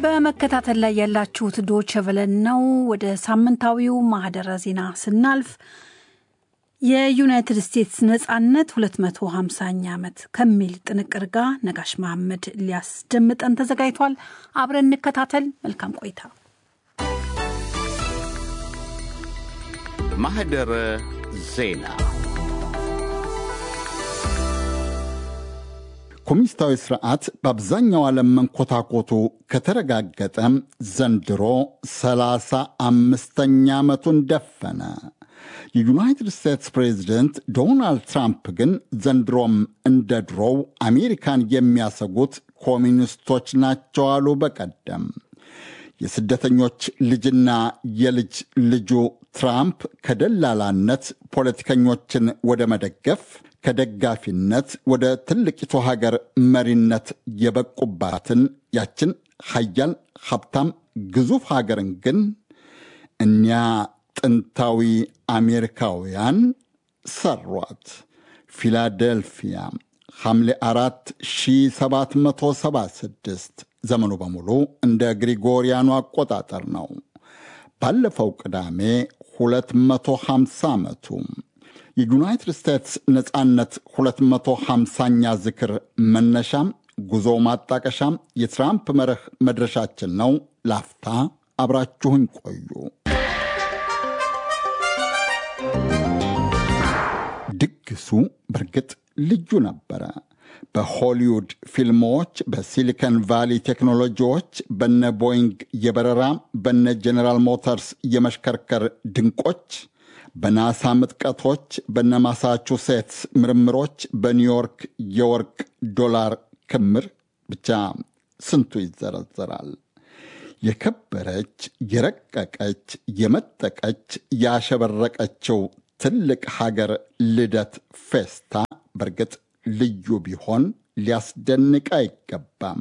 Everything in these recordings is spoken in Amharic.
በመከታተል ላይ ያላችሁት ዶቸ ቨለን ነው። ወደ ሳምንታዊው ማህደረ ዜና ስናልፍ የዩናይትድ ስቴትስ ነጻነት 250ኛ ዓመት ከሚል ጥንቅር ጋር ነጋሽ መሐመድ ሊያስደምጠን ተዘጋጅቷል። አብረን እንከታተል። መልካም ቆይታ። ማህደረ ዜና ኮሚኒስታዊ ስርዓት በአብዛኛው ዓለም መንኮታኮቱ ከተረጋገጠ ዘንድሮ ሰላሳ አምስተኛ ዓመቱን ደፈነ። የዩናይትድ ስቴትስ ፕሬዚደንት ዶናልድ ትራምፕ ግን ዘንድሮም እንደ ድሮው አሜሪካን የሚያሰጉት ኮሚኒስቶች ናቸው አሉ። በቀደም የስደተኞች ልጅና የልጅ ልጁ ትራምፕ ከደላላነት ፖለቲከኞችን ወደ መደገፍ ከደጋፊነት ወደ ትልቂቱ ሀገር መሪነት የበቁባትን ያችን ሀያል ሀብታም ግዙፍ ሀገርን ግን እኒያ ጥንታዊ አሜሪካውያን ሰሯት። ፊላዴልፊያ ሐምሌ 4 1776 ዘመኑ በሙሉ እንደ ግሪጎሪያኑ አቆጣጠር ነው። ባለፈው ቅዳሜ 250 ዓመቱ የዩናይትድ ስቴትስ ነፃነት 250ኛ ዝክር መነሻም ጉዞ ማጣቀሻም የትራምፕ መርህ መድረሻችን ነው። ላፍታ አብራችሁኝ ቆዩ። ድግሱ በእርግጥ ልዩ ነበረ። በሆሊውድ ፊልሞች፣ በሲሊከን ቫሊ ቴክኖሎጂዎች፣ በነ ቦይንግ የበረራ በነ ጄኔራል ሞተርስ የመሽከርከር ድንቆች በናሳ ምጥቀቶች፣ በነ ማሳቹሴትስ ምርምሮች፣ በኒውዮርክ የወርቅ ዶላር ክምር ብቻ ስንቱ ይዘረዘራል። የከበረች የረቀቀች የመጠቀች ያሸበረቀችው ትልቅ ሀገር ልደት ፌስታ በእርግጥ ልዩ ቢሆን ሊያስደንቅ አይገባም።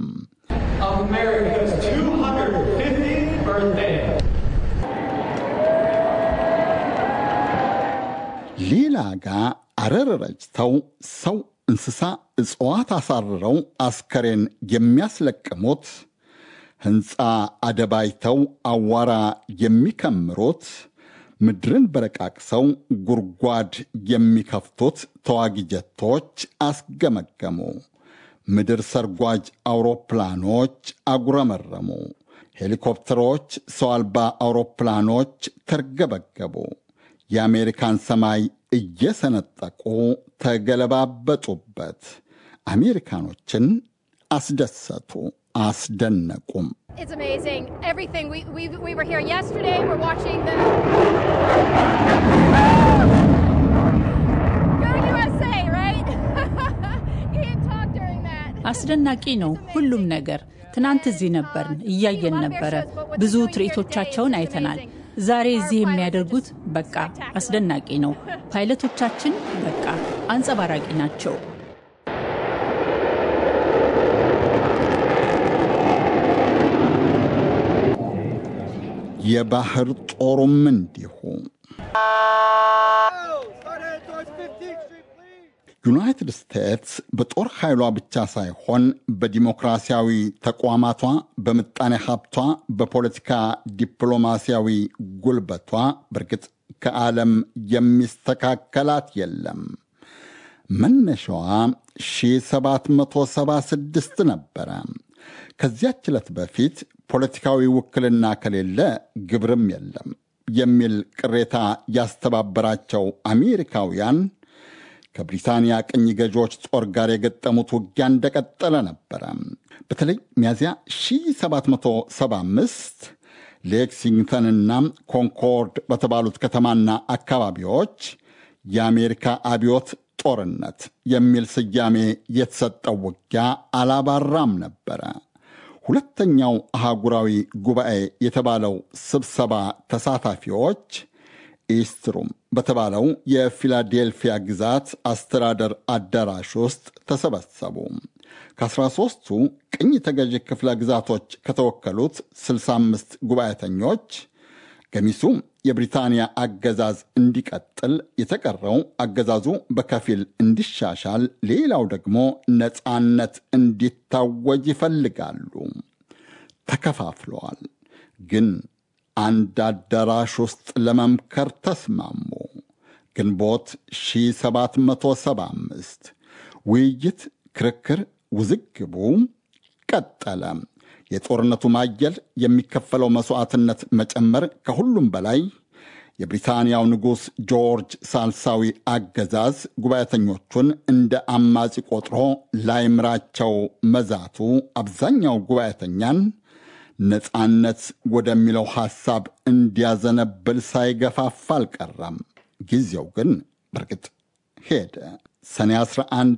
ሌላ ጋ አረር ረጭተው ሰው፣ እንስሳ፣ እጽዋት አሳርረው አስከሬን የሚያስለቅሙት ሕንፃ አደባይተው አዋራ የሚከምሩት ምድርን በረቃቅሰው ጉድጓድ የሚከፍቱት ተዋጊ ጀቶች አስገመገሙ። ምድር ሰርጓጅ አውሮፕላኖች አጉረመረሙ። ሄሊኮፕተሮች፣ ሰው አልባ አውሮፕላኖች ተርገበገቡ። የአሜሪካን ሰማይ እየሰነጠቁ ተገለባበጡበት። አሜሪካኖችን አስደሰቱ፣ አስደነቁም። It's amazing. Everything. We, we, we were here yesterday. We're watching the. Go USA, right? you didn't talk during that. አስደናቂ ነው ሁሉም ነገር። ትናንት እዚህ ነበርን፣ እያየን ነበረ። ብዙ ትርኢቶቻቸውን አይተናል። ዛሬ እዚህ የሚያደርጉት በቃ አስደናቂ ነው። ፓይለቶቻችን በቃ አንጸባራቂ ናቸው። የባህር ጦሩም እንዲሁ። ዩናይትድ ስቴትስ በጦር ኃይሏ ብቻ ሳይሆን በዲሞክራሲያዊ ተቋማቷ፣ በምጣኔ ሀብቷ፣ በፖለቲካ ዲፕሎማሲያዊ ጉልበቷ በእርግጥ ከዓለም የሚስተካከላት የለም። መነሻዋ 1776 ነበረ። ከዚያች ዕለት በፊት ፖለቲካዊ ውክልና ከሌለ ግብርም የለም የሚል ቅሬታ ያስተባበራቸው አሜሪካውያን ከብሪታንያ ቅኝ ገዢዎች ጦር ጋር የገጠሙት ውጊያ እንደቀጠለ ነበረ። በተለይ ሚያዚያ 1775 ሌክሲንግተንና ኮንኮርድ በተባሉት ከተማና አካባቢዎች የአሜሪካ አብዮት ጦርነት የሚል ስያሜ የተሰጠው ውጊያ አላባራም ነበረ። ሁለተኛው አህጉራዊ ጉባኤ የተባለው ስብሰባ ተሳታፊዎች ኢስትሩም በተባለው የፊላዴልፊያ ግዛት አስተዳደር አዳራሽ ውስጥ ተሰበሰቡ። ከ13ቱ ቅኝ ተገዢ ክፍለ ግዛቶች ከተወከሉት 65 ጉባኤተኞች ገሚሱ የብሪታንያ አገዛዝ እንዲቀጥል፣ የተቀረው አገዛዙ በከፊል እንዲሻሻል፣ ሌላው ደግሞ ነፃነት እንዲታወጅ ይፈልጋሉ። ተከፋፍለዋል። ግን አንድ አዳራሽ ውስጥ ለመምከር ተስማሙ። ግንቦት 1775 ውይይት፣ ክርክር፣ ውዝግቡ ቀጠለ። የጦርነቱ ማየል፣ የሚከፈለው መሥዋዕትነት መጨመር፣ ከሁሉም በላይ የብሪታንያው ንጉሥ ጆርጅ ሳልሳዊ አገዛዝ ጉባኤተኞቹን እንደ አማጺ ቆጥሮ ላይምራቸው መዛቱ አብዛኛው ጉባኤተኛን ነፃነት ወደሚለው ሐሳብ እንዲያዘነብል ሳይገፋፋ አልቀረም። ጊዜው ግን በርግጥ ሄደ። ሰኔ 11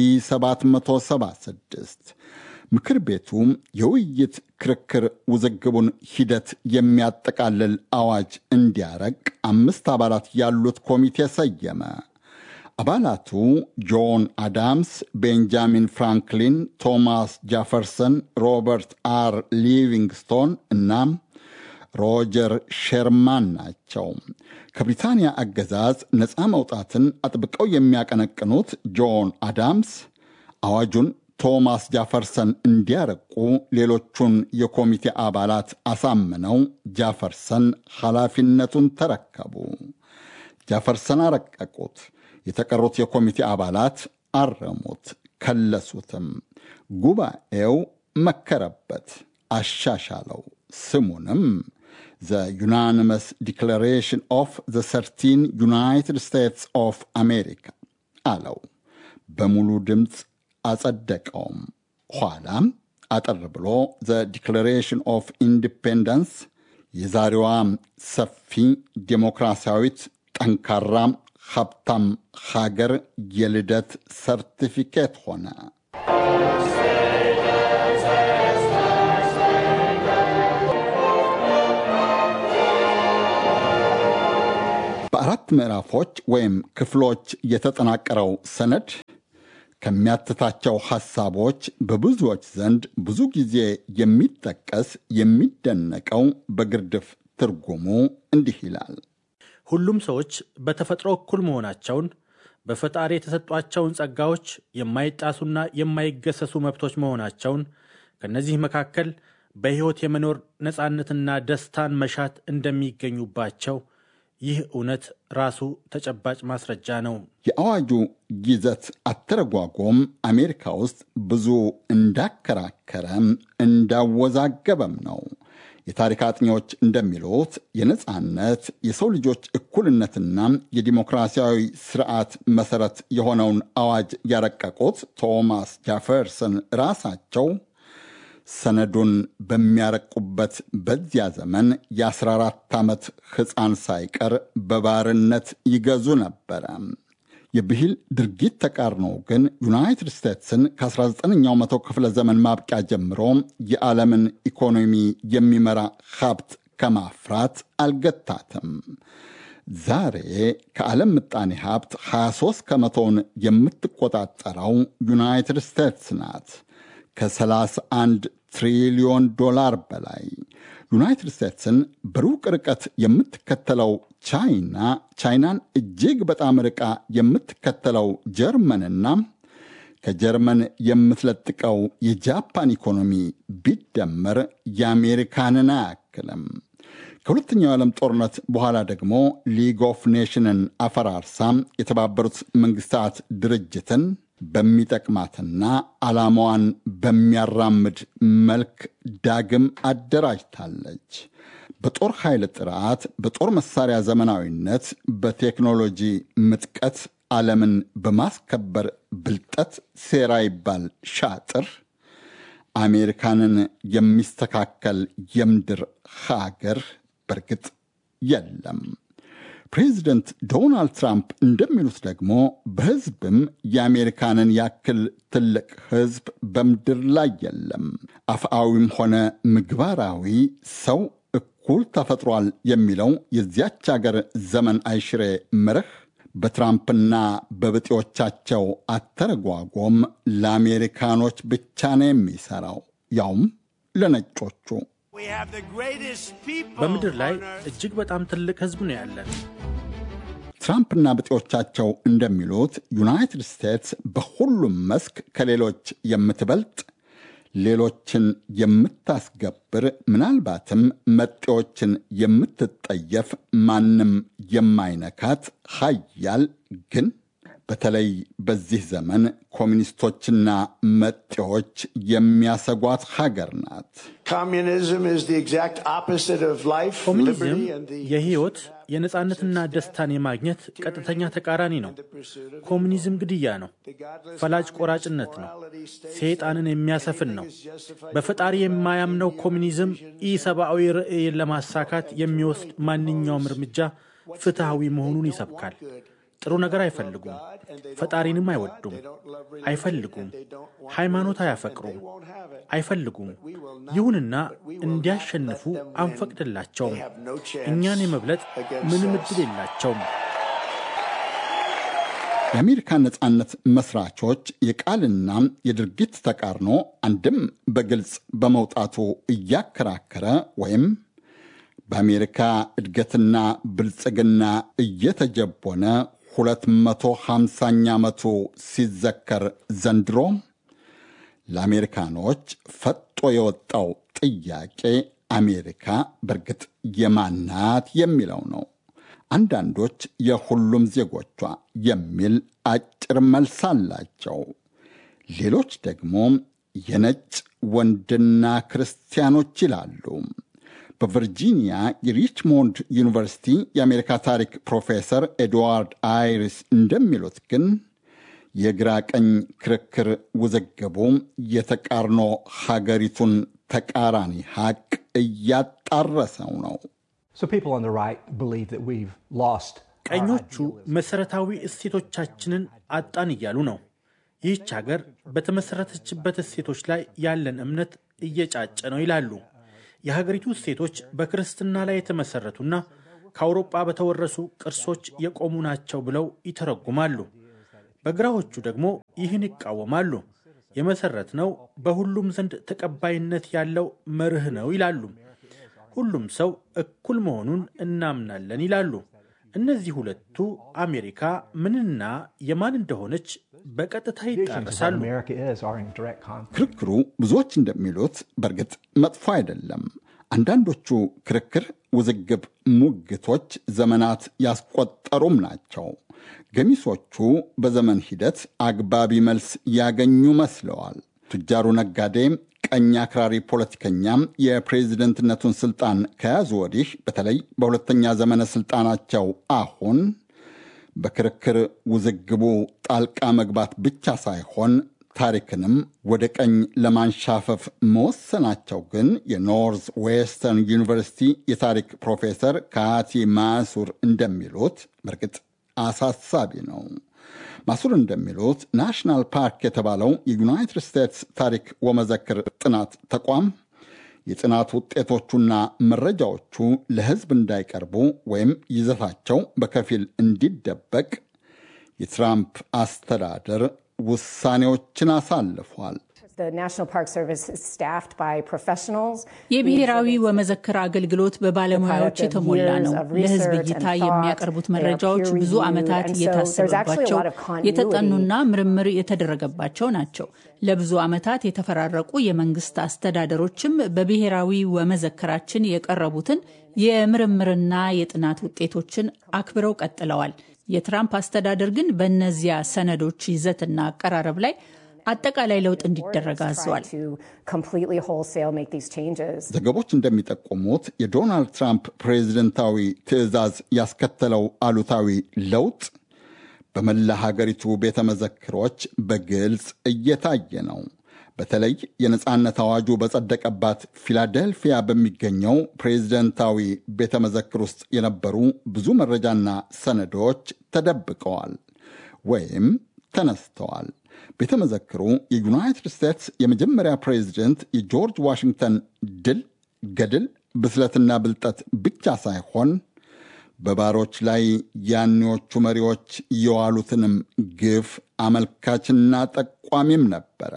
1776 ምክር ቤቱ የውይይት ክርክር ውዝግቡን ሂደት የሚያጠቃልል አዋጅ እንዲያረቅ አምስት አባላት ያሉት ኮሚቴ ሰየመ። አባላቱ ጆን አዳምስ፣ ቤንጃሚን ፍራንክሊን፣ ቶማስ ጃፈርሰን፣ ሮበርት አር ሊቪንግስቶን እና ሮጀር ሼርማን ናቸው። ከብሪታንያ አገዛዝ ነፃ መውጣትን አጥብቀው የሚያቀነቅኑት ጆን አዳምስ አዋጁን ቶማስ ጃፈርሰን እንዲያረቁ ሌሎቹን የኮሚቴ አባላት አሳምነው ጃፈርሰን ኃላፊነቱን ተረከቡ። ጃፈርሰን አረቀቁት። የተቀሩት የኮሚቴ አባላት አረሙት፣ ከለሱትም። ጉባኤው መከረበት፣ አሻሻለው። ስሙንም ዘ ዩናኒመስ ዲክላሬሽን ኦፍ ዘ ሰርቲን ዩናይትድ ስቴትስ ኦፍ አሜሪካ አለው። በሙሉ ድምፅ አጸደቀውም። ኋላም አጠር ብሎ ዘ ዲክላሬሽን ኦፍ ኢንዲፔንደንስ የዛሬዋ ሰፊ ዴሞክራሲያዊት ጠንካራ ሀብታም ሀገር የልደት ሰርቲፊኬት ሆነ። በአራት ምዕራፎች ወይም ክፍሎች የተጠናቀረው ሰነድ ከሚያትታቸው ሐሳቦች በብዙዎች ዘንድ ብዙ ጊዜ የሚጠቀስ የሚደነቀው በግርድፍ ትርጉሙ እንዲህ ይላል። ሁሉም ሰዎች በተፈጥሮ እኩል መሆናቸውን በፈጣሪ የተሰጧቸውን ጸጋዎች የማይጣሱና የማይገሰሱ መብቶች መሆናቸውን ከእነዚህ መካከል በሕይወት የመኖር ነፃነትና ደስታን መሻት እንደሚገኙባቸው ይህ እውነት ራሱ ተጨባጭ ማስረጃ ነው። የአዋጁ ይዘት አተረጓጎም አሜሪካ ውስጥ ብዙ እንዳከራከረም እንዳወዛገበም ነው። የታሪክ አጥኚዎች እንደሚሉት የነፃነት የሰው ልጆች እኩልነትና የዲሞክራሲያዊ ስርዓት መሰረት የሆነውን አዋጅ ያረቀቁት ቶማስ ጃፈርሰን ራሳቸው ሰነዱን በሚያረቁበት በዚያ ዘመን የ14 ዓመት ሕፃን ሳይቀር በባርነት ይገዙ ነበረ። የብሂል ድርጊት ተቃርኖ ግን ዩናይትድ ስቴትስን ከ19ኛው መቶ ክፍለ ዘመን ማብቂያ ጀምሮ የዓለምን ኢኮኖሚ የሚመራ ሀብት ከማፍራት አልገታትም። ዛሬ ከዓለም ምጣኔ ሀብት 23 ከመቶውን የምትቆጣጠረው ዩናይትድ ስቴትስ ናት። ከ31 ትሪሊዮን ዶላር በላይ ዩናይትድ ስቴትስን በሩቅ ርቀት የምትከተለው ቻይና ቻይናን እጅግ በጣም ርቃ የምትከተለው ጀርመንና ከጀርመን የምትለጥቀው የጃፓን ኢኮኖሚ ቢደመር የአሜሪካንን አያክልም። ከሁለተኛው የዓለም ጦርነት በኋላ ደግሞ ሊግ ኦፍ ኔሽንን አፈራርሳ የተባበሩት መንግስታት ድርጅትን በሚጠቅማትና ዓላማዋን በሚያራምድ መልክ ዳግም አደራጅታለች። በጦር ኃይል ጥራት፣ በጦር መሳሪያ ዘመናዊነት፣ በቴክኖሎጂ ምጥቀት ዓለምን በማስከበር ብልጠት፣ ሴራ ይባል ሻጥር አሜሪካንን የሚስተካከል የምድር ሀገር በርግጥ የለም። ፕሬዚደንት ዶናልድ ትራምፕ እንደሚሉት ደግሞ በሕዝብም የአሜሪካንን ያክል ትልቅ ሕዝብ በምድር ላይ የለም። አፍአዊም ሆነ ምግባራዊ ሰው እኩል ተፈጥሯል የሚለው የዚያች አገር ዘመን አይሽሬ መርህ በትራምፕና በብጤዎቻቸው አተረጓጎም ለአሜሪካኖች ብቻ ነው የሚሠራው፣ ያውም ለነጮቹ። በምድር ላይ እጅግ በጣም ትልቅ ሕዝብ ነው ያለን። ትራምፕና ብጤዎቻቸው እንደሚሉት ዩናይትድ ስቴትስ በሁሉም መስክ ከሌሎች የምትበልጥ ሌሎችን የምታስገብር ምናልባትም መጤዎችን የምትጠየፍ ማንም የማይነካት ሀያል ግን በተለይ በዚህ ዘመን ኮሚኒስቶችና መጤዎች የሚያሰጓት ሀገር ናት። ኮሚኒዝም የህይወት የነፃነትና ደስታን የማግኘት ቀጥተኛ ተቃራኒ ነው። ኮሚኒዝም ግድያ ነው፣ ፈላጭ ቆራጭነት ነው፣ ሰይጣንን የሚያሰፍን ነው። በፈጣሪ የማያምነው ኮሚኒዝም ኢሰብአዊ ርዕይን ለማሳካት የሚወስድ ማንኛውም እርምጃ ፍትሐዊ መሆኑን ይሰብካል። ጥሩ ነገር አይፈልጉም። ፈጣሪንም አይወዱም፣ አይፈልጉም። ሃይማኖት አያፈቅሩም፣ አይፈልጉም። ይሁንና እንዲያሸንፉ አንፈቅድላቸውም። እኛን የመብለጥ ምንም ዕድል የላቸውም። የአሜሪካ ነጻነት መስራቾች የቃልና የድርጊት ተቃርኖ አንድም በግልጽ በመውጣቱ እያከራከረ ወይም በአሜሪካ እድገትና ብልጽግና እየተጀቦነ 250ኛ ዓመቱ ሲዘከር ዘንድሮ ለአሜሪካኖች ፈጦ የወጣው ጥያቄ አሜሪካ በእርግጥ የማናት የሚለው ነው። አንዳንዶች የሁሉም ዜጎቿ የሚል አጭር መልስ አላቸው። ሌሎች ደግሞ የነጭ ወንድና ክርስቲያኖች ይላሉ። በቨርጂኒያ የሪችሞንድ ዩኒቨርሲቲ የአሜሪካ ታሪክ ፕሮፌሰር ኤድዋርድ አይሪስ እንደሚሉት ግን የግራ ቀኝ ክርክር ውዝግቡ የተቃርኖ ሀገሪቱን ተቃራኒ ሀቅ እያጣረሰው ነው። ቀኞቹ መሠረታዊ እሴቶቻችንን አጣን እያሉ ነው። ይህች ሀገር በተመሠረተችበት እሴቶች ላይ ያለን እምነት እየጫጨ ነው ይላሉ። የሀገሪቱ እሴቶች በክርስትና ላይ የተመሠረቱና ከአውሮጳ በተወረሱ ቅርሶች የቆሙ ናቸው ብለው ይተረጉማሉ። በግራዎቹ ደግሞ ይህን ይቃወማሉ። የመሠረት ነው በሁሉም ዘንድ ተቀባይነት ያለው መርህ ነው ይላሉ። ሁሉም ሰው እኩል መሆኑን እናምናለን ይላሉ። እነዚህ ሁለቱ አሜሪካ ምንና የማን እንደሆነች በቀጥታ ይጣረሳሉ። ክርክሩ ብዙዎች እንደሚሉት በእርግጥ መጥፎ አይደለም። አንዳንዶቹ ክርክር፣ ውዝግብ፣ ሙግቶች ዘመናት ያስቆጠሩም ናቸው። ገሚሶቹ በዘመን ሂደት አግባቢ መልስ ያገኙ መስለዋል። ቱጃሩ ነጋዴ ቀኝ አክራሪ ፖለቲከኛም የፕሬዝደንትነቱን ስልጣን ከያዙ ወዲህ በተለይ በሁለተኛ ዘመነ ስልጣናቸው አሁን በክርክር ውዝግቡ ጣልቃ መግባት ብቻ ሳይሆን ታሪክንም ወደ ቀኝ ለማንሻፈፍ መወሰናቸው ግን የኖርዝ ዌስተርን ዩኒቨርሲቲ የታሪክ ፕሮፌሰር ካቲ ማሱር እንደሚሉት በእርግጥ አሳሳቢ ነው። ማሱር እንደሚሉት ናሽናል ፓርክ የተባለው የዩናይትድ ስቴትስ ታሪክ ወመዘክር ጥናት ተቋም የጥናት ውጤቶቹና መረጃዎቹ ለሕዝብ እንዳይቀርቡ ወይም ይዘታቸው በከፊል እንዲደበቅ የትራምፕ አስተዳደር ውሳኔዎችን አሳልፏል። የብሔራዊ ወመዘክር አገልግሎት በባለሙያዎች የተሞላ ነው። ለሕዝብ እይታ የሚያቀርቡት መረጃዎች ብዙ ዓመታት እየታሰበባቸው የተጠኑና ምርምር የተደረገባቸው ናቸው። ለብዙ ዓመታት የተፈራረቁ የመንግስት አስተዳደሮችም በብሔራዊ ወመዘክራችን የቀረቡትን የምርምርና የጥናት ውጤቶችን አክብረው ቀጥለዋል። የትራምፕ አስተዳደር ግን በእነዚያ ሰነዶች ይዘትና አቀራረብ ላይ አጠቃላይ ለውጥ እንዲደረግ አዘዋል። ዘገቦች እንደሚጠቁሙት የዶናልድ ትራምፕ ፕሬዝደንታዊ ትዕዛዝ ያስከተለው አሉታዊ ለውጥ በመላ ሀገሪቱ ቤተ መዘክሮች በግልጽ እየታየ ነው። በተለይ የነፃነት አዋጁ በጸደቀባት ፊላደልፊያ በሚገኘው ፕሬዝደንታዊ ቤተ መዘክር ውስጥ የነበሩ ብዙ መረጃና ሰነዶች ተደብቀዋል ወይም ተነስተዋል። ቤተ መዘክሩ የዩናይትድ ስቴትስ የመጀመሪያ ፕሬዝደንት የጆርጅ ዋሽንግተን ድል፣ ገድል፣ ብስለትና ብልጠት ብቻ ሳይሆን በባሮች ላይ ያኔዎቹ መሪዎች የዋሉትንም ግፍ አመልካችና ጠቋሚም ነበረ።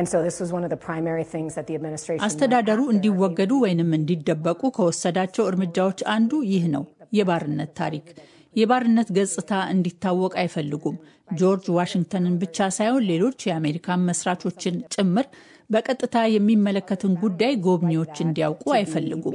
አስተዳደሩ እንዲወገዱ ወይንም እንዲደበቁ ከወሰዳቸው እርምጃዎች አንዱ ይህ ነው። የባርነት ታሪክ የባርነት ገጽታ እንዲታወቅ አይፈልጉም። ጆርጅ ዋሽንግተንን ብቻ ሳይሆን ሌሎች የአሜሪካን መስራቾችን ጭምር በቀጥታ የሚመለከትን ጉዳይ ጎብኚዎች እንዲያውቁ አይፈልጉም።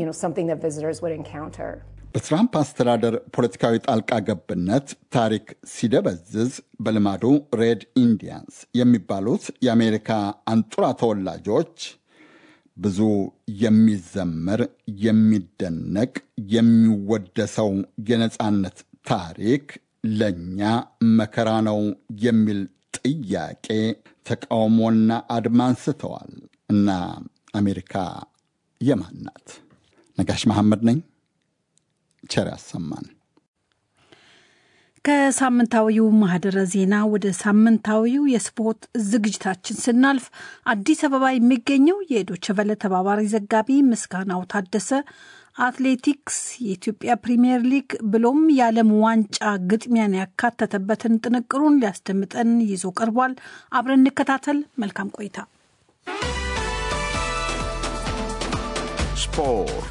በትራምፕ አስተዳደር ፖለቲካዊ ጣልቃ ገብነት ታሪክ ሲደበዝዝ በልማዱ ሬድ ኢንዲያንስ የሚባሉት የአሜሪካ አንጡራ ተወላጆች ብዙ የሚዘመር የሚደነቅ የሚወደሰው የነፃነት ታሪክ ለእኛ መከራ ነው የሚል ጥያቄ፣ ተቃውሞና አድማ አንስተዋል። እና አሜሪካ የማን ናት? ነጋሽ መሐመድ ነኝ። ቸር ያሰማን። ከሳምንታዊው ማህደረ ዜና ወደ ሳምንታዊው የስፖርት ዝግጅታችን ስናልፍ አዲስ አበባ የሚገኘው የዶቸቨለ ተባባሪ ዘጋቢ ምስጋናው ታደሰ አትሌቲክስ፣ የኢትዮጵያ ፕሪምየር ሊግ ብሎም የዓለም ዋንጫ ግጥሚያን ያካተተበትን ጥንቅሩን ሊያስደምጠን ይዞ ቀርቧል። አብረን እንከታተል። መልካም ቆይታ። ስፖርት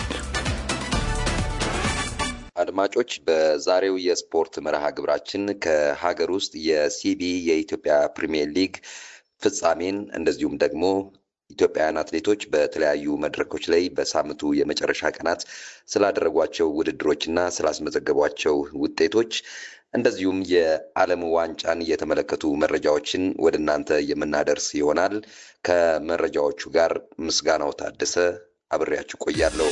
አድማጮች በዛሬው የስፖርት መርሃ ግብራችን ከሀገር ውስጥ የሲቢ የኢትዮጵያ ፕሪሚየር ሊግ ፍጻሜን እንደዚሁም ደግሞ ኢትዮጵያውያን አትሌቶች በተለያዩ መድረኮች ላይ በሳምንቱ የመጨረሻ ቀናት ስላደረጓቸው ውድድሮች እና ስላስመዘገቧቸው ውጤቶች እንደዚሁም የዓለም ዋንጫን የተመለከቱ መረጃዎችን ወደ እናንተ የምናደርስ ይሆናል። ከመረጃዎቹ ጋር ምስጋናው ታደሰ አብሬያችሁ ቆያለሁ።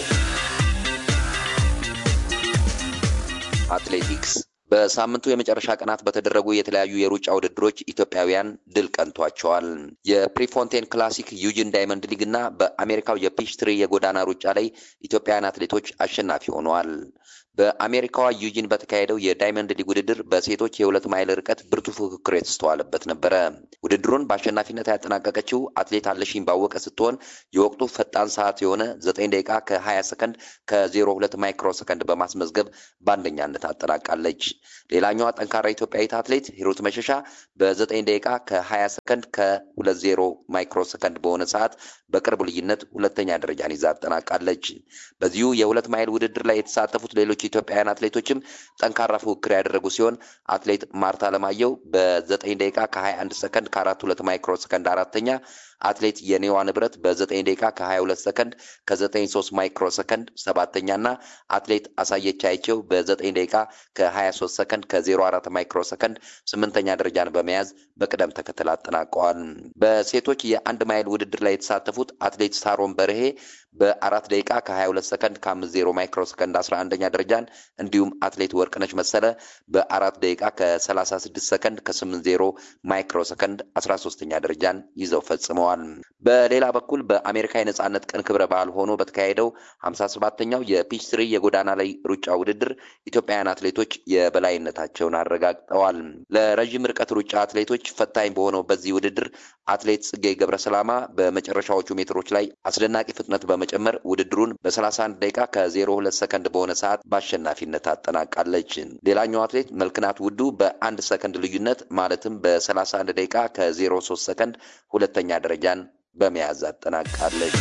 አትሌቲክስ በሳምንቱ የመጨረሻ ቀናት በተደረጉ የተለያዩ የሩጫ ውድድሮች ኢትዮጵያውያን ድል ቀንቷቸዋል። የፕሪፎንቴን ክላሲክ ዩጂን ዳይመንድ ሊግ እና በአሜሪካው የፒችትሪ የጎዳና ሩጫ ላይ ኢትዮጵያውያን አትሌቶች አሸናፊ ሆነዋል። በአሜሪካዋ ዩጂን በተካሄደው የዳይመንድ ሊግ ውድድር በሴቶች የሁለት ማይል ርቀት ብርቱ ፉክክር የተስተዋለበት ነበረ። ውድድሩን በአሸናፊነት ያጠናቀቀችው አትሌት አለሽኝ ባወቀ ስትሆን የወቅቱ ፈጣን ሰዓት የሆነ ዘጠኝ ደቂቃ ከ20 ሰከንድ ከ02 ማይክሮ ሰከንድ በማስመዝገብ በአንደኛነት አጠናቃለች። ሌላኛዋ ጠንካራ ኢትዮጵያዊት አትሌት ሂሩት መሸሻ በ9 ደቂቃ ከ20 ሰከንድ ከ20 ማይክሮ ሰከንድ በሆነ ሰዓት በቅርብ ልዩነት ሁለተኛ ደረጃን ይዛ አጠናቃለች። በዚሁ የሁለት ማይል ውድድር ላይ የተሳተፉት ሌሎች ኢትዮጵያውያን አትሌቶችም ጠንካራ ፉክክር ያደረጉ ሲሆን አትሌት ማርታ ለማየው በ9 ደቂቃ ከ21 ሰከንድ ከ4 2 ማይክሮ ሰከንድ አራተኛ አትሌት የኔዋ ንብረት በ9 ደቂቃ ከ22 ሰከንድ ከ93 ማይክሮ ሰከንድ ሰባተኛ እና አትሌት አሳየች አይቸው በ9 ደቂቃ ከ23 ሰከንድ ከ04 ማይክሮ ሰከንድ ስምንተኛ ደረጃን በመያዝ በቅደም ተከተል አጠናቀዋል። በሴቶች የአንድ ማይል ውድድር ላይ የተሳተፉት አትሌት ሳሮን በርሄ በአራት ደቂቃ ከ22 ሰከንድ ከ50 ማይክሮ ሰከንድ 11ኛ ደረጃን እንዲሁም አትሌት ወርቅነች መሰለ በአራት ደቂቃ ከ36 ሰከንድ ከ80 ማይክሮ ሰከንድ 13ኛ ደረጃን ይዘው ፈጽመዋል። በሌላ በኩል በአሜሪካ የነጻነት ቀን ክብረ በዓል ሆኖ በተካሄደው 57ኛው የፒች ትሪ የጎዳና ላይ ሩጫ ውድድር ኢትዮጵያውያን አትሌቶች የበላይነታቸውን አረጋግጠዋል። ለረዥም ርቀት ሩጫ አትሌቶች ፈታኝ በሆነው በዚህ ውድድር አትሌት ጽጌ ገብረሰላማ በመጨረሻዎቹ ሜትሮች ላይ አስደናቂ ፍጥነት በመጨመር ውድድሩን በ31 ደቂቃ ከ02 ሰከንድ በሆነ ሰዓት በአሸናፊነት አጠናቃለች። ሌላኛው አትሌት መልክናት ውዱ በአንድ ሰከንድ ልዩነት ማለትም በ31 ደቂቃ ከ03 ሰከንድ ሁለተኛ ደረጃን በመያዝ አጠናቃለች።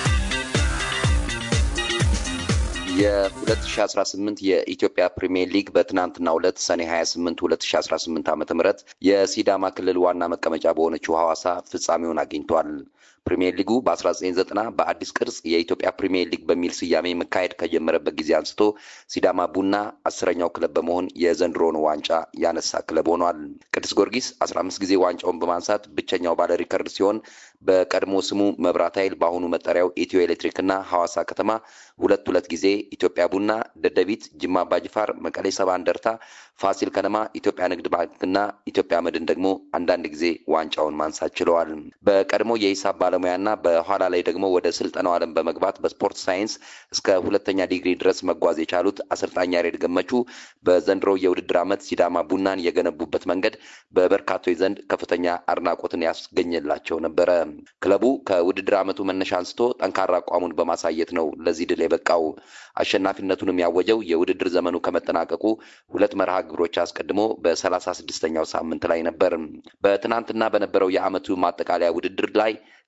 የ2018 የኢትዮጵያ ፕሪሚየር ሊግ በትናንትናው ዕለት ሰኔ 28 2018 ዓ ም የሲዳማ ክልል ዋና መቀመጫ በሆነችው ሐዋሳ ፍጻሜውን አግኝቷል። ፕሪሚየር ሊጉ በ1990 በአዲስ ቅርጽ የኢትዮጵያ ፕሪሚየር ሊግ በሚል ስያሜ መካሄድ ከጀመረበት ጊዜ አንስቶ ሲዳማ ቡና አስረኛው ክለብ በመሆን የዘንድሮን ዋንጫ ያነሳ ክለብ ሆኗል። ቅዱስ ጊዮርጊስ 15 ጊዜ ዋንጫውን በማንሳት ብቸኛው ባለ ሪከርድ ሲሆን በቀድሞ ስሙ መብራት ኃይል በአሁኑ መጠሪያው ኢትዮ ኤሌክትሪክ እና ሐዋሳ ከተማ ሁለት ሁለት ጊዜ ኢትዮጵያ ቡና፣ ደደቢት፣ ጅማ አባጅፋር፣ መቀሌ ሰባ እንደርታ፣ ፋሲል ከነማ፣ ኢትዮጵያ ንግድ ባንክና ኢትዮጵያ መድን ደግሞ አንዳንድ ጊዜ ዋንጫውን ማንሳት ችለዋል። በቀድሞ የሂሳብ ባለሙያና በኋላ ላይ ደግሞ ወደ ስልጠናው ዓለም በመግባት በስፖርት ሳይንስ እስከ ሁለተኛ ዲግሪ ድረስ መጓዝ የቻሉት አሰልጣኝ ያሬድ ገመቹ በዘንድሮ የውድድር ዓመት ሲዳማ ቡናን የገነቡበት መንገድ በበርካቶች ዘንድ ከፍተኛ አድናቆትን ያስገኘላቸው ነበረ። ክለቡ ከውድድር ዓመቱ መነሻ አንስቶ ጠንካራ አቋሙን በማሳየት ነው ለዚህ ድል የበቃው። አሸናፊነቱንም ያወጀው የውድድር ዘመኑ ከመጠናቀቁ ሁለት መርሃ ግብሮች አስቀድሞ በሰላሳ ስድስተኛው ሳምንት ላይ ነበር። በትናንትና በነበረው የዓመቱ ማጠቃለያ ውድድር ላይ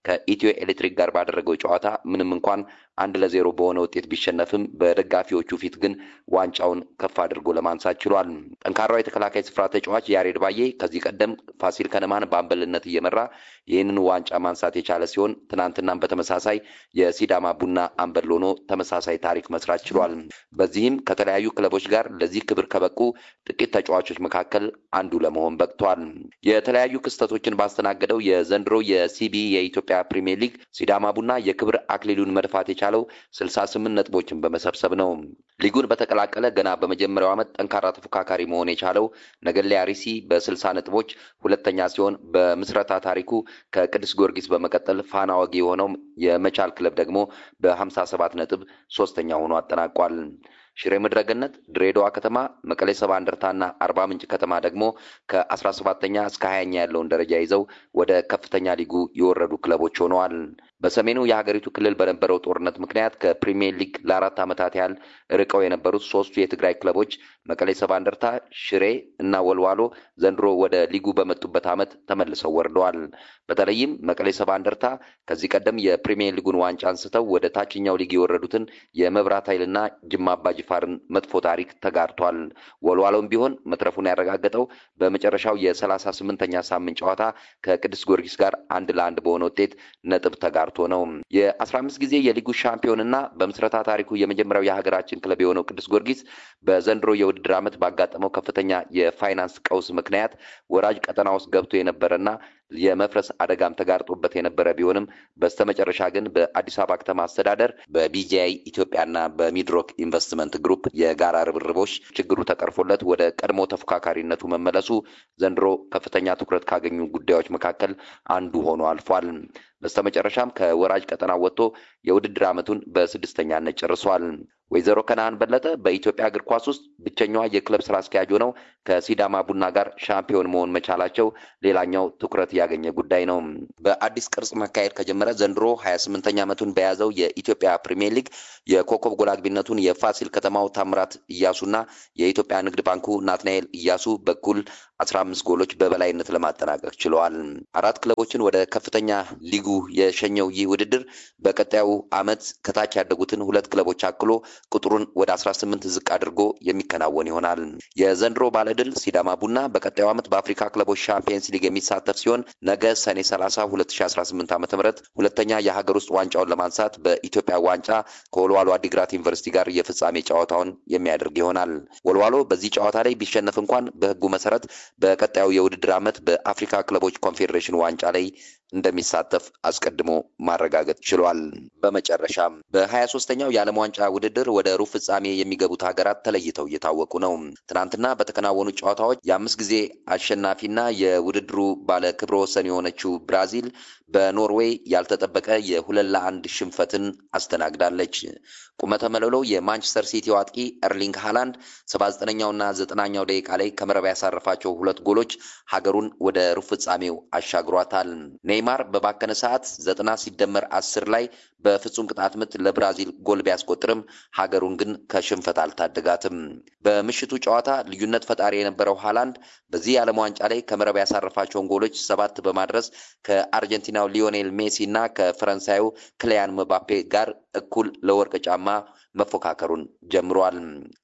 ከኢትዮ ኤሌክትሪክ ጋር ባደረገው ጨዋታ ምንም እንኳን አንድ ለዜሮ በሆነ ውጤት ቢሸነፍም በደጋፊዎቹ ፊት ግን ዋንጫውን ከፍ አድርጎ ለማንሳት ችሏል። ጠንካራው የተከላካይ ስፍራ ተጫዋች ያሬድ ባዬ ከዚህ ቀደም ፋሲል ከነማን በአምበልነት እየመራ ይህንን ዋንጫ ማንሳት የቻለ ሲሆን ትናንትናም በተመሳሳይ የሲዳማ ቡና አምበል ሆኖ ተመሳሳይ ታሪክ መስራት ችሏል። በዚህም ከተለያዩ ክለቦች ጋር ለዚህ ክብር ከበቁ ጥቂት ተጫዋቾች መካከል አንዱ ለመሆን በቅቷል። የተለያዩ ክስተቶችን ባስተናገደው የዘንድሮ የሲቢ የኢትዮጵያ ፕሪሚየር ሊግ ሲዳማ ቡና የክብር አክሊሉን መድፋት የቻለው ስልሳ ስምንት ነጥቦችን በመሰብሰብ ነው። ሊጉን በተቀላቀለ ገና በመጀመሪያው ዓመት ጠንካራ ተፎካካሪ መሆን የቻለው ነገሌ አርሲ በስልሳ ነጥቦች ሁለተኛ ሲሆን በምስረታ ታሪኩ ከቅዱስ ጊዮርጊስ በመቀጠል ፋና ወጊ የሆነው የመቻል ክለብ ደግሞ በሀምሳ ሰባት ነጥብ ሶስተኛ ሆኖ አጠናቋል። ሽሬ ምድረገነት፣ ድሬዳዋ ከተማ፣ መቀሌ ሰባ እንደርታና አርባ ምንጭ ከተማ ደግሞ ከአስራ ሰባተኛ እስከ ሀያኛ ያለውን ደረጃ ይዘው ወደ ከፍተኛ ሊጉ የወረዱ ክለቦች ሆነዋል። በሰሜኑ የሀገሪቱ ክልል በነበረው ጦርነት ምክንያት ከፕሪሚየር ሊግ ለአራት ዓመታት ያህል ርቀው የነበሩት ሶስቱ የትግራይ ክለቦች መቀሌ ሰባ እንደርታ፣ ሽሬ እና ወልዋሎ ዘንድሮ ወደ ሊጉ በመጡበት ዓመት ተመልሰው ወርደዋል። በተለይም መቀሌ ሰባ እንደርታ ከዚህ ቀደም የፕሪሚየር ሊጉን ዋንጫ አንስተው ወደ ታችኛው ሊግ የወረዱትን የመብራት ኃይልና ጅማ አባጅፋርን መጥፎ ታሪክ ተጋርቷል። ወልዋሎም ቢሆን መትረፉን ያረጋገጠው በመጨረሻው የሰላሳ ስምንተኛ ሳምንት ጨዋታ ከቅዱስ ጊዮርጊስ ጋር አንድ ለአንድ በሆነ ውጤት ነጥብ ተጋርቶ ነው። የአስራ አምስት ጊዜ የሊጉ ሻምፒዮን እና በምስረታ ታሪኩ የመጀመሪያው የሀገራችን ክለብ የሆነው ቅዱስ ጊዮርጊስ በዘንድሮ የውድድር ዓመት ባጋጠመው ከፍተኛ የፋይናንስ ቀውስ ምክንያት ወራጅ ቀጠና ውስጥ ገብቶ የነበረና የመፍረስ አደጋም ተጋርጦበት የነበረ ቢሆንም በስተመጨረሻ ግን በአዲስ አበባ ከተማ አስተዳደር በቢጂአይ ኢትዮጵያና በሚድሮክ ኢንቨስትመንት ግሩፕ የጋራ ርብርቦች ችግሩ ተቀርፎለት ወደ ቀድሞ ተፎካካሪነቱ መመለሱ ዘንድሮ ከፍተኛ ትኩረት ካገኙ ጉዳዮች መካከል አንዱ ሆኖ አልፏል። በስተመጨረሻም ከወራጅ ቀጠና ወጥቶ የውድድር ዓመቱን በስድስተኛነት ጨርሷል። ወይዘሮ ከነአን በለጠ በኢትዮጵያ እግር ኳስ ውስጥ ብቸኛዋ የክለብ ስራ አስኪያጅ ሆነው ከሲዳማ ቡና ጋር ሻምፒዮን መሆን መቻላቸው ሌላኛው ትኩረት ያገኘ ጉዳይ ነው። በአዲስ ቅርጽ መካሄድ ከጀመረ ዘንድሮ ሀያ ስምንተኛ ዓመቱን በያዘው የኢትዮጵያ ፕሪሚየር ሊግ የኮከብ ጎል አግቢነቱን የፋሲል ከተማው ታምራት እያሱና የኢትዮጵያ ንግድ ባንኩ ናትናኤል እያሱ በኩል አስራ አምስት ጎሎች በበላይነት ለማጠናቀቅ ችለዋል። አራት ክለቦችን ወደ ከፍተኛ ሊጉ የሸኘው ይህ ውድድር በቀጣዩ ዓመት ከታች ያደጉትን ሁለት ክለቦች አክሎ ቁጥሩን ወደ አስራ ስምንት ዝቅ አድርጎ የሚከናወን ይሆናል። የዘንድሮ ባለድል ሲዳማ ቡና በቀጣዩ ዓመት በአፍሪካ ክለቦች ሻምፒየንስ ሊግ የሚሳተፍ ሲሆን ነገ ሰኔ ሰላሳ ሁለት ሺ አስራ ስምንት ዓመተ ምህረት ሁለተኛ የሀገር ውስጥ ዋንጫውን ለማንሳት በኢትዮጵያ ዋንጫ ከወልዋሎ አዲግራት ዩኒቨርሲቲ ጋር የፍጻሜ ጨዋታውን የሚያደርግ ይሆናል። ወልዋሎ በዚህ ጨዋታ ላይ ቢሸነፍ እንኳን በሕጉ መሰረት በቀጣዩ የውድድር ዓመት በአፍሪካ ክለቦች ኮንፌዴሬሽን ዋንጫ ላይ እንደሚሳተፍ አስቀድሞ ማረጋገጥ ችሏል። በመጨረሻም በሀያ ሶስተኛው የዓለም ዋንጫ ውድድር ወደ ሩብ ፍጻሜ የሚገቡት ሀገራት ተለይተው እየታወቁ ነው። ትናንትና በተከናወኑ ጨዋታዎች የአምስት ጊዜ አሸናፊና የውድድሩ ባለ ክብረ ወሰን የሆነችው ብራዚል በኖርዌይ ያልተጠበቀ የሁለት ለአንድ ሽንፈትን አስተናግዳለች። ቁመተ መለሎ የማንቸስተር ሲቲ አጥቂ ኤርሊንግ ሃላንድ ሰባ ዘጠነኛውና ዘጠናኛው ደቂቃ ላይ ከመረብ ያሳረፋቸው ሁለት ጎሎች ሀገሩን ወደ ሩብ ፍጻሜው አሻግሯታል። ኔይማር በባከነ ሰዓት ዘጠና ሲደመር አስር ላይ በፍጹም ቅጣት ምት ለብራዚል ጎል ቢያስቆጥርም ሀገሩን ግን ከሽንፈት አልታደጋትም። በምሽቱ ጨዋታ ልዩነት ፈጣሪ የነበረው ሃላንድ በዚህ የዓለም ዋንጫ ላይ ከመረብ ያሳረፋቸውን ጎሎች ሰባት በማድረስ ከአርጀንቲናው ሊዮኔል ሜሲ እና ከፈረንሳዩ ክሊያን መባፔ ጋር እኩል ለወርቅ ጫማ መፎካከሩን ጀምሯል።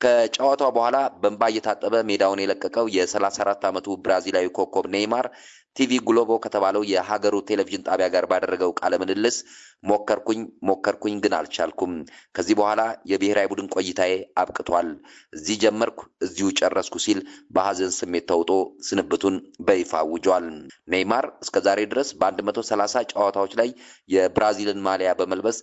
ከጨዋታው በኋላ በእንባ እየታጠበ ሜዳውን የለቀቀው የ34 ዓመቱ ብራዚላዊ ኮከብ ኔይማር ቲቪ ግሎቦ ከተባለው የሀገሩ ቴሌቪዥን ጣቢያ ጋር ባደረገው ቃለ ምልልስ ሞከርኩኝ ሞከርኩኝ ግን አልቻልኩም። ከዚህ በኋላ የብሔራዊ ቡድን ቆይታዬ አብቅቷል። እዚህ ጀመርኩ፣ እዚሁ ጨረስኩ ሲል በሀዘን ስሜት ተውጦ ስንብቱን በይፋ አውጇል። ኔይማር እስከዛሬ ድረስ በ130 ጨዋታዎች ላይ የብራዚልን ማሊያ በመልበስ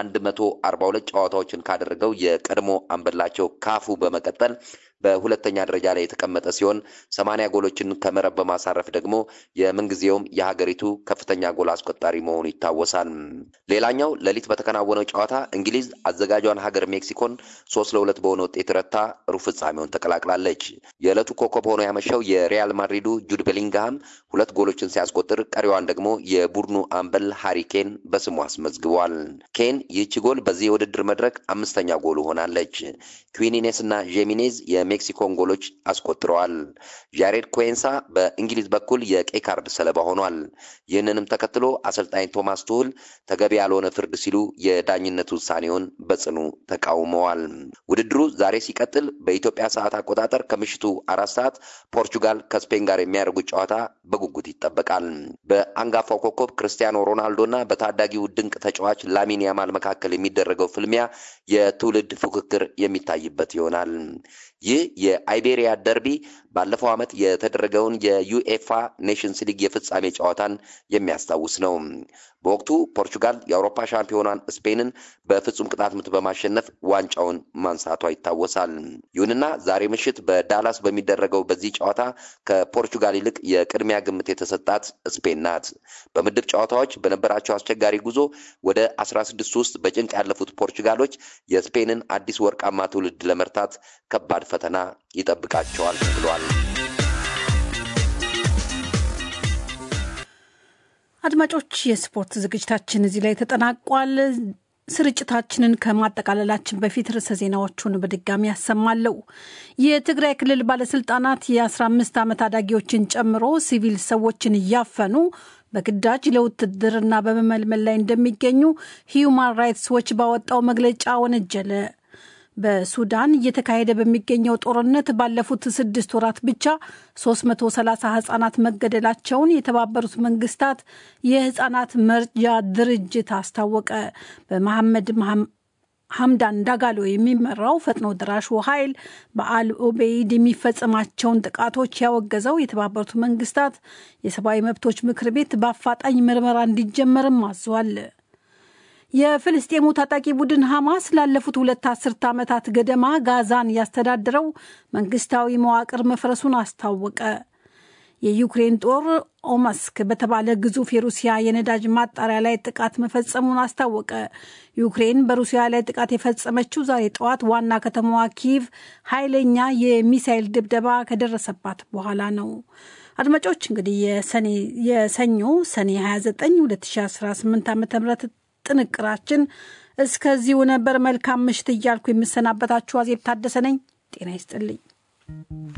142 ጨዋታዎችን ካደረገው የቀድሞ አንበላቸው ካፉ በመቀጠል በሁለተኛ ደረጃ ላይ የተቀመጠ ሲሆን ሰማንያ ጎሎችን ከመረብ በማሳረፍ ደግሞ የምንጊዜውም የሀገሪቱ ከፍተኛ ጎል አስቆጣሪ መሆኑ ይታወሳል። ሌላኛው ሌሊት በተከናወነው ጨዋታ እንግሊዝ አዘጋጇን ሀገር ሜክሲኮን ሶስት ለሁለት በሆነ ውጤት ረታ ሩብ ፍጻሜውን ተቀላቅላለች። የዕለቱ ኮከብ ሆኖ ያመሸው የሪያል ማድሪዱ ጁድ ቤሊንግሃም ሁለት ጎሎችን ሲያስቆጥር ቀሪዋን ደግሞ የቡድኑ አምበል ሃሪ ኬን በስሙ አስመዝግቧል። ኬን ስፔን ይህች ጎል በዚህ የውድድር መድረክ አምስተኛ ጎሉ ሆናለች። ኩዊኒኔስ እና ዤሚኔዝ የሜክሲኮን ጎሎች አስቆጥረዋል። ጃሬድ ኮንሳ በእንግሊዝ በኩል የቀይ ካርድ ሰለባ ሆኗል። ይህንንም ተከትሎ አሰልጣኝ ቶማስ ቱህል ተገቢ ያልሆነ ፍርድ ሲሉ የዳኝነት ውሳኔውን በጽኑ ተቃውመዋል። ውድድሩ ዛሬ ሲቀጥል በኢትዮጵያ ሰዓት አቆጣጠር ከምሽቱ አራት ሰዓት ፖርቹጋል ከስፔን ጋር የሚያደርጉት ጨዋታ በጉጉት ይጠበቃል። በአንጋፋው ኮከብ ክርስቲያኖ ሮናልዶ እና በታዳጊው ድንቅ ተጫዋች ላሚን ያማል መካከል የሚደረገው ፍልሚያ የትውልድ ፉክክር የሚታይበት ይሆናል። ይህ የአይቤሪያ ደርቢ ባለፈው ዓመት የተደረገውን የዩኤፋ ኔሽንስ ሊግ የፍጻሜ ጨዋታን የሚያስታውስ ነው። በወቅቱ ፖርቹጋል የአውሮፓ ሻምፒዮኗን ስፔንን በፍጹም ቅጣት ምት በማሸነፍ ዋንጫውን ማንሳቷ ይታወሳል። ይሁንና ዛሬ ምሽት በዳላስ በሚደረገው በዚህ ጨዋታ ከፖርቹጋል ይልቅ የቅድሚያ ግምት የተሰጣት ስፔን ናት። በምድብ ጨዋታዎች በነበራቸው አስቸጋሪ ጉዞ ወደ አስራ ስድስት ውስጥ በጭንቅ ያለፉት ፖርቹጋሎች የስፔንን አዲስ ወርቃማ ትውልድ ለመርታት ከባድ ፈተና ይጠብቃቸዋል ብሏል። አድማጮች፣ የስፖርት ዝግጅታችን እዚህ ላይ ተጠናቋል። ስርጭታችንን ከማጠቃለላችን በፊት ርዕሰ ዜናዎቹን በድጋሚ ያሰማለሁ። የትግራይ ክልል ባለስልጣናት የ15 ዓመት አዳጊዎችን ጨምሮ ሲቪል ሰዎችን እያፈኑ በግዳጅ ለውትድርና በመመልመል ላይ እንደሚገኙ ሂዩማን ራይትስ ዎች ባወጣው መግለጫ ወነጀለ። በሱዳን እየተካሄደ በሚገኘው ጦርነት ባለፉት ስድስት ወራት ብቻ 330 ህጻናት መገደላቸውን የተባበሩት መንግስታት የህጻናት መርጃ ድርጅት አስታወቀ። በመሐመድ ሐምዳን ዳጋሎ የሚመራው ፈጥኖ ደራሹ ኃይል በአል ኦቤይድ የሚፈጸማቸውን ጥቃቶች ያወገዘው የተባበሩት መንግስታት የሰብአዊ መብቶች ምክር ቤት በአፋጣኝ ምርመራ እንዲጀመርም አዟል። የፍልስጤሙ ታጣቂ ቡድን ሐማስ ላለፉት ሁለት አስርተ ዓመታት ገደማ ጋዛን ያስተዳድረው መንግስታዊ መዋቅር መፍረሱን አስታወቀ። የዩክሬን ጦር ኦመስክ በተባለ ግዙፍ የሩሲያ የነዳጅ ማጣሪያ ላይ ጥቃት መፈጸሙን አስታወቀ። ዩክሬን በሩሲያ ላይ ጥቃት የፈጸመችው ዛሬ ጠዋት ዋና ከተማዋ ኪቭ ኃይለኛ የሚሳይል ድብደባ ከደረሰባት በኋላ ነው። አድማጮች እንግዲህ የሰኞ ሰኔ 29 2018 ዓ ም ጥንቅራችን እስከዚሁ ነበር። መልካም ምሽት እያልኩ የምሰናበታችሁ አዜብ ታደሰ ነኝ። ጤና ይስጥልኝ።